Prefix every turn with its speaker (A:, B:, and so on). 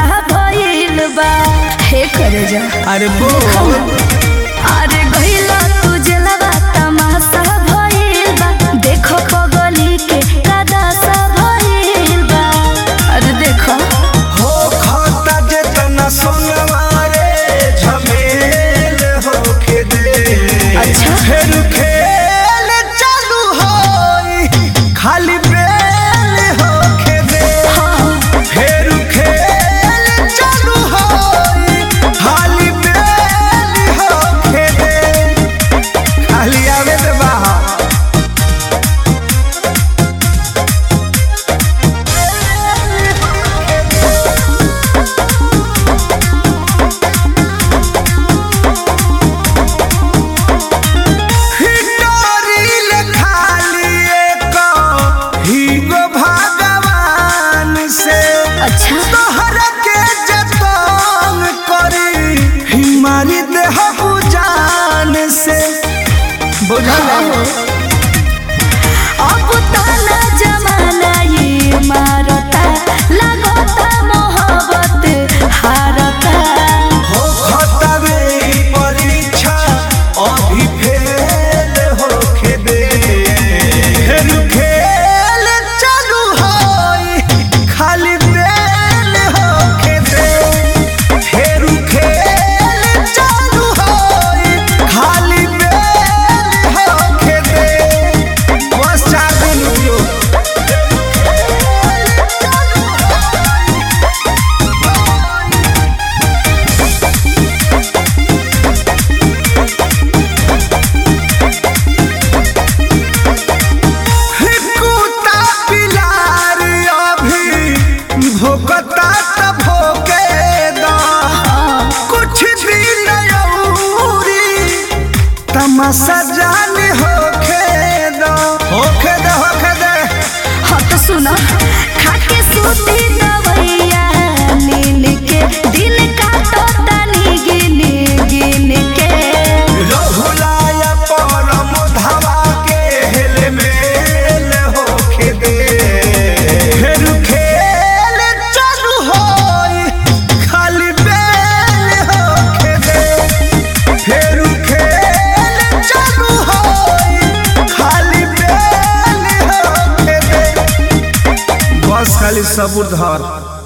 A: भइल बा हे करे जा
B: अरे बोल
A: अरे गइला तू जलवा तमाशा भइल बा देखो पगली के कदासा भइल बा अरे देखो
B: हो खाता जेतना सोनवारे झमेल होके दे
A: अच्छा।
B: फिर खेल चालू होई खाली बेल होके दे
A: हाँ
B: फिर खेल चालू होई खाली बेल होके दे खाली आवे दे बाहर हिटोरिल खाली एक हीगो भगवान से
A: अच्छा
B: तोहर के जतन करी हिमारी देह बुजान से बुझल
A: अब ताला जमाना ये मारता लगता मोहब्बत हारता
B: हो खतवे परीक्षा अभी फेल होके दे फिर खेल चालू होई खाली बेल होके दे फिर खेल चालू होई खाली बेल होके दे बस चार दिन रुकियो कुत्ता पिलार अभी भोकता त भोके दा कुछ दिन औरी तमाशा जान होके दा होके दे होके दे
A: हाँ तो सुनो खाके सूती दवैया नीन के दिन काटता नी गिन गिन के
B: रहुलाया परम धावा के हेल मेल होके दे फिर खेल चालू होई खाली बेल होके दे फिर खेल चालू होई खाली बेल होके दे बस खाली सबूर धर